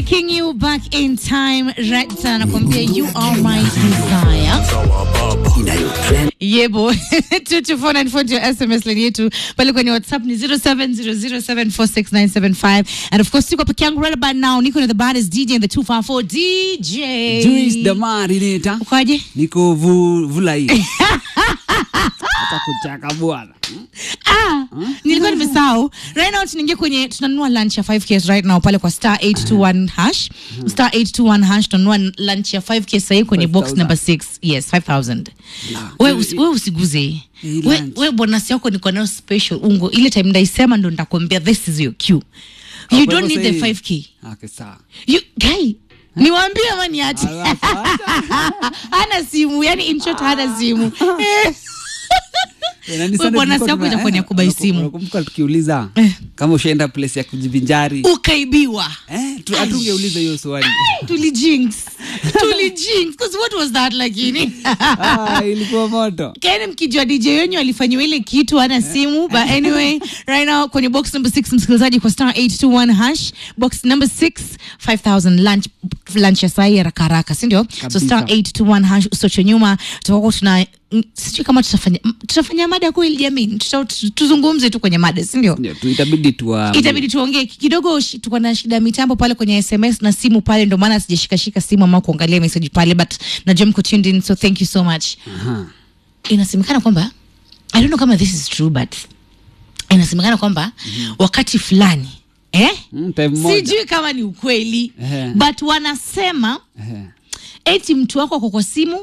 taking you back in time right sana nakwambia you are my desire yebo 22494 ndio sms line yetu pale kwenye whatsapp ni 0700746975 and of course siko peke yangu right about now niko na the baddest dj in the 254 dj Juice Damari nita ukoje niko vu, vulai hata kuchaka bwana ah, nilikuwa nimesahau right now tunaingia kwenye tunanunua lunch ya 5k right now pale kwa star 821 hash star 821 hash tunanunua lunch ya 5k sahii kwenye box 5,000. number 6 yes 5000 La. we, usi, we usiguze hii Hii we, lunch. we bonus yako niko nayo special ungo ile time ndaisema ndo nitakwambia this is your cue you kwa don't hivyo need the sahi- 5k okay sawa you guy niwaambie ama niache Alafu hata- hana simu yani in short hana simu Eh. Eh, na ni We sana bonus tulikuwa yako tuna- itakuwa ni ya eh, kubai unaku- simu. unakumbuka tukiuliza Eh. kama ushaenda place ya kujivinjari ukaibiwa eh, tu- hatungeuliza hiyo swali tulijinx tulijinx because what was that lakini ah, ilikuwa moto kene mkijua dj wenyu alifanyiwa ile kitu ana simu but anyway right now kwenye box number 6 msikilizaji kwa star 821 hash box number 6 5000 lunch lunch ya sai haraka haraka si ndio so Kabisa. star 821 hash usoche nyuma tutakuwa tuna mm, sijui kama tutafanya mm, tutafanya mada kweli jamii Tuta- tu- tuzungumze tu kwenye mada si ndio Ndio, tu- itabidi tuwa itabidi tuongee kidogo shi- tuko na shida ya mitambo pale kwenye sms na simu pale ndo maana sijashikashika simu ama kuangalia message pale but najua mko tuned in so thank you so much Aha. inasemekana kwamba i don't know kama this is true but inasemekana kwamba wakati fulani eh? Mm, time moja. sijui kama ni ukweli Ehe. but wanasema Eh, eti mtu wako ako kwa simu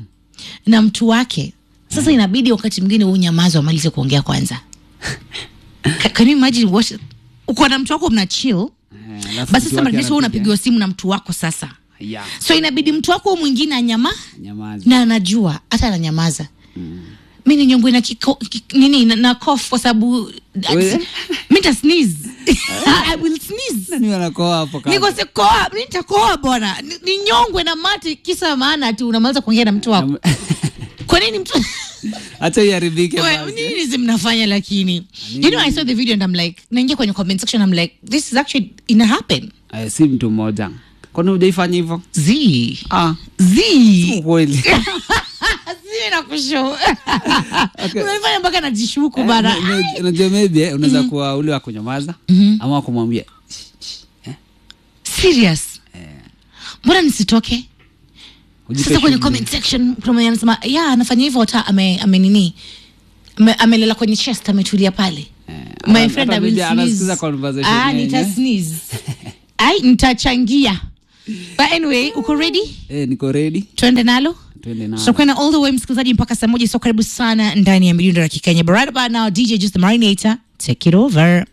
na mtu wake sasa inabidi wakati mwingine unyamazi wamalize kuongea kwanza Ca- can you imagine what uko na mtu wako mna chill eh, alafu basi mtu sasa wake mnajua anapiga. unapigiwa simu na mtu wako sasa Ya, so inabidi mtu wako mwingine anyama nyamaza. na anajua hata ananyamaza mi ni nyongwe na kiko, ki, nini na, na cough kwa sababu We- mi nta sneeze I will sneeze Nani wanakoa hapo kando? nikose koa mi nitakoa bwana Ni- ni nyongwe na mate kisa maana ati unamaliza kuongea na mtu wako kwa nini mtu acha iharibike We, basi. nini zi mnafanya lakini you know i saw the video and i'm like naingia kwenye comment section i'm like this is actually ina happen Eh, si mtu mmoja kwani hujaifanya hivyo z ah, z kweli si nakusho unaifanya mpaka najishuku bana Na- na- unajua maybe eh, unaweza kuwa ule wa kunyamaza ama kumwambia serious mbona nisitoke ujipe sasa kwenye shughuli. comment section kuna mwenye anasema ya anafanya hivyo hata ame, ame nini Ame- amelela kwenye chest ametulia pale my ana- friend hata I will maybe anasikiza sneeze. conversation ah, yenyewe. nita sneeze ai nitachangia but anyway uko ready eh, niko ready tuende nalo twende na tutakwenda all the way msikilizaji mpaka saa moja so karibu sana ndani ya midundo ya kikenya but right about now dj just the marinator take it over